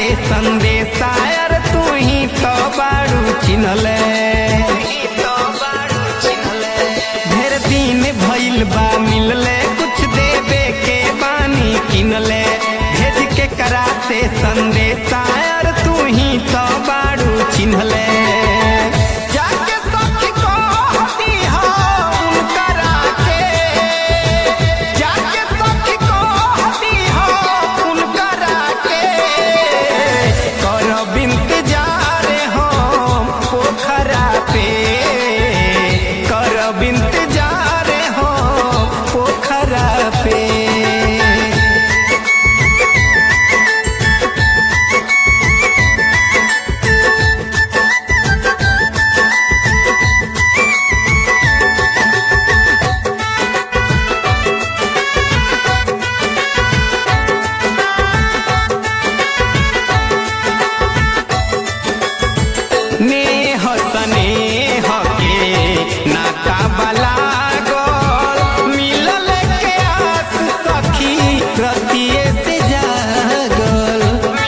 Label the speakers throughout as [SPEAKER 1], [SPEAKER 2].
[SPEAKER 1] से संदेशा यार तू ही तो बारू चिन्हले ढेर दिन भइल बा मिलले कुछ देवे के बानी किनले भेज के करा से संदेशा यार तू ही तो बारू चिन्हले जाके सखी को हती हो उनकरा के जाके सखी को हती हो उनकरा के करब इंतजार हम पोखरा पे करब इंतजार हम पोखरा पे नेह स्नेह के नाता बला गल मिलल के आस सखी रतिये से जागल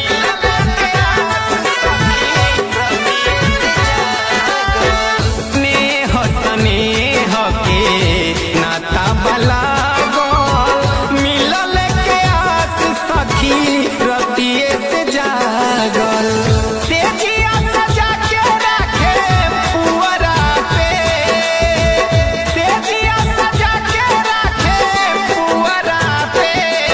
[SPEAKER 1] नेह स्नेह के नाता बला गल मिलल के आस सखी रतिये से जागल तेजिया सजा के रखे पुअरा पे तेजिया सजा के रखे पुअरा पे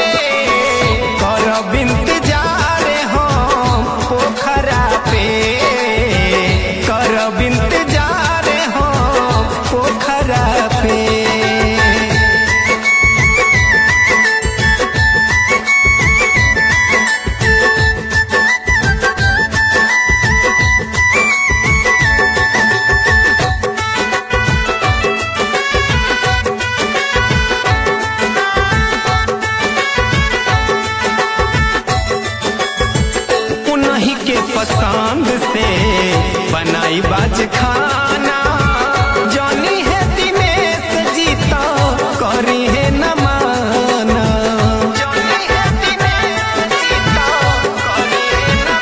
[SPEAKER 1] करब इंतजार हम पोखरा पे करब इंतजार हम पोखरा पे उन्हीं के पसंद से बनाई बाज खाना जानी है दिनेश जी तो करी है न माना जानी है दिनेश जी तो करी है न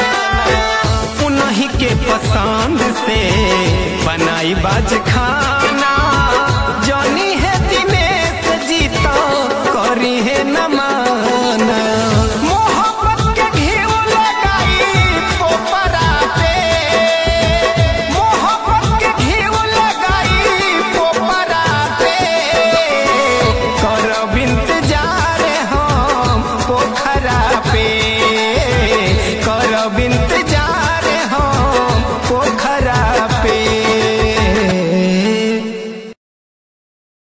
[SPEAKER 1] माना। उन्हीं के पसंद से बनाई बाज खाना